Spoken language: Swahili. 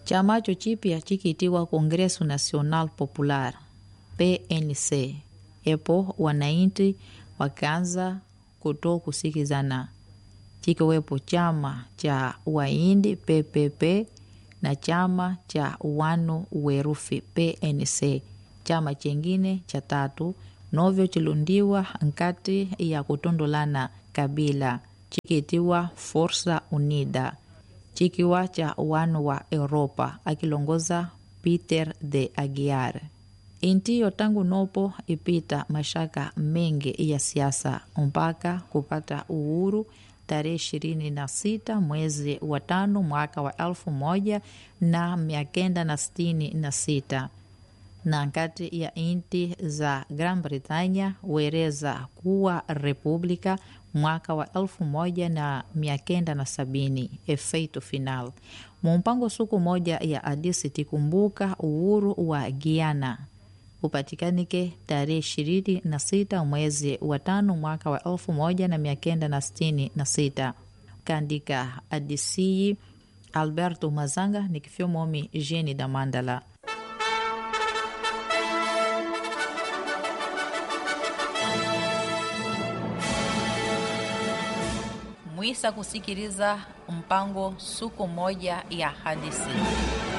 chamacho chipya chikiitiwa Congresso Nacional Popular PNC. Epo wananchi wakaanza kuto kusikizana, chikiwepo chama cha Waindi PPP na chama cha Wanu Werufi PNC. Chama chengine cha tatu novyo chilundiwa nkati ya kutondolana kabila chikiitiwa Força Unida chikiwa cha wanu wa Europa akilongoza Peter de Aguiar. Intiyo tangu nopo ipita mashaka mengi ya siasa mpaka kupata uhuru tarehe ishirini na sita mwezi wa tano mwaka wa elfu moja na mia kenda na sitini na sita na kati ya inti za Gran Britanya wereza kuwa republika mwaka wa elfu moja na mia kenda na sabini efeito final mumpango suku moja ya adisi tikumbuka uhuru wa Giana upatikanike tarehe ishirini na sita mwezi wa tano mwaka wa elfu moja na mia kenda na sitini na sita kandika adisiyi Alberto Mazanga nikifyomomi Jeni da Mandala mwisa kusikiliza mpango suku moja ya hadithi